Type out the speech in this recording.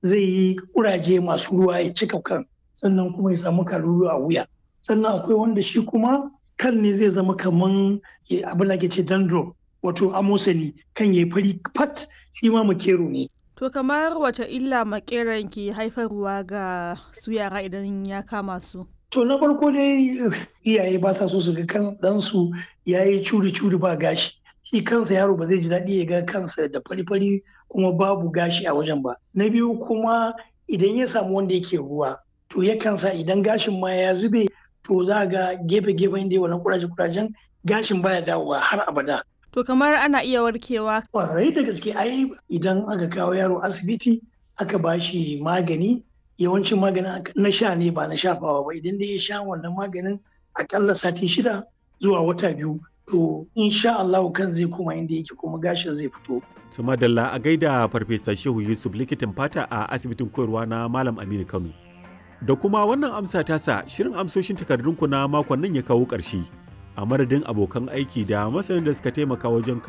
zai yi kuraje masu ruwa ya cika kan sannan kuma ya samu kalulu a wuya sannan akwai wanda shi kuma kan ne zai zama kaman abin da ke ce dandruff wato amosani kan ya fari fat shi ma makero ne To kamar wace illa makeran ke haifarwa ga su yara idan ya kama su? To na farko dai iyaye ba sa so su ga kan ɗansu ya yi curi-curi ba gashi. Shi kansa yaro ba zai ji daɗi ya ga kansa da fari-fari kuma babu gashi a wajen ba. Na biyu kuma idan ya samu wanda yake ruwa to yakan sa idan gashin ma ya zube to za ga gefe-gefen da wannan kuraje-kurajen gashin baya dawowa har abada. To kamar ana iya warkewa. Kwarai da gaske ai idan aka kawo yaro asibiti aka ba shi magani yawancin maganin na sha ne ba na shafawa ba idan dai ya sha wannan maganin akalla sati shida zuwa wata biyu to insha Allah kan zai koma inda yake kuma gashin zai fito. su madalla a gaida farfesa shehu yusuf likitan fata a asibitin koyarwa na malam aminu kano da kuma wannan amsa tasa shirin amsoshin takardunku na makon nan ya kawo ƙarshe a madadin abokan aiki da masanin da suka taimaka wajen